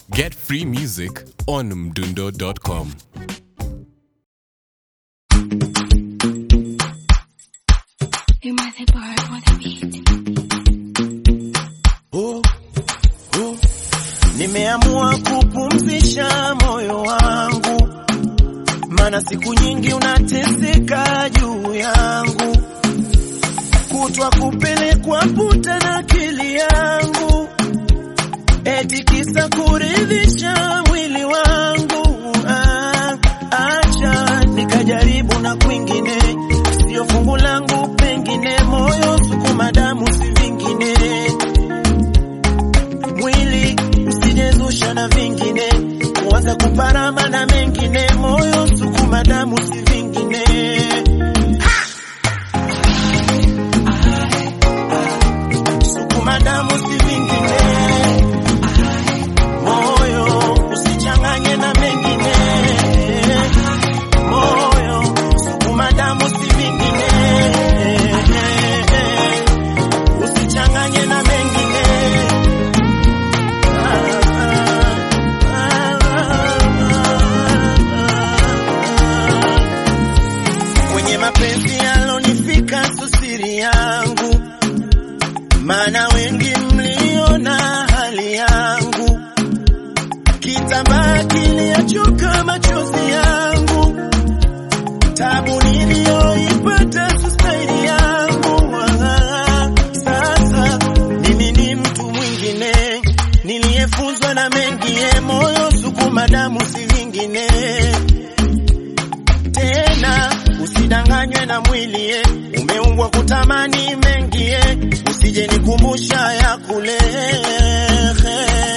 Get free music on mdundo.com. You might say bar for the beat. Oh, oh. Nimeamua kupumzisha moyo wangu, mana siku nyingi unateseka juu yangu, kutwa kupelekwa puta na akili yangu, eti kisa kuridhisha mwili wangu. Ah, acha nikajaribu na kwingine, sio fungu langu, pengine moyo sukuma damu si vingine mwili usijezusha na vingine, kuanza kuparama na mengine, moyo sukuma damu si vingine. Sukuma damu si vingine, moyo usichanganye na mengine, moyo sukuma damu si vingine, usichanganye na mengine. Kwenye mapenzi yalonifika susiri yangu, maana wengi mliona hali yangu, kitambaa kiliachoka machozi yangu, tabu niliyoipata sustaili yangu. Ah, Sasa mimi ni mtu mwingine niliyefunzwa na mengie, moyo sukuma damu si vingine tena usidanganywe na mwili eh, umeumbwa kutamani mengie, usije nikumbusha ya kule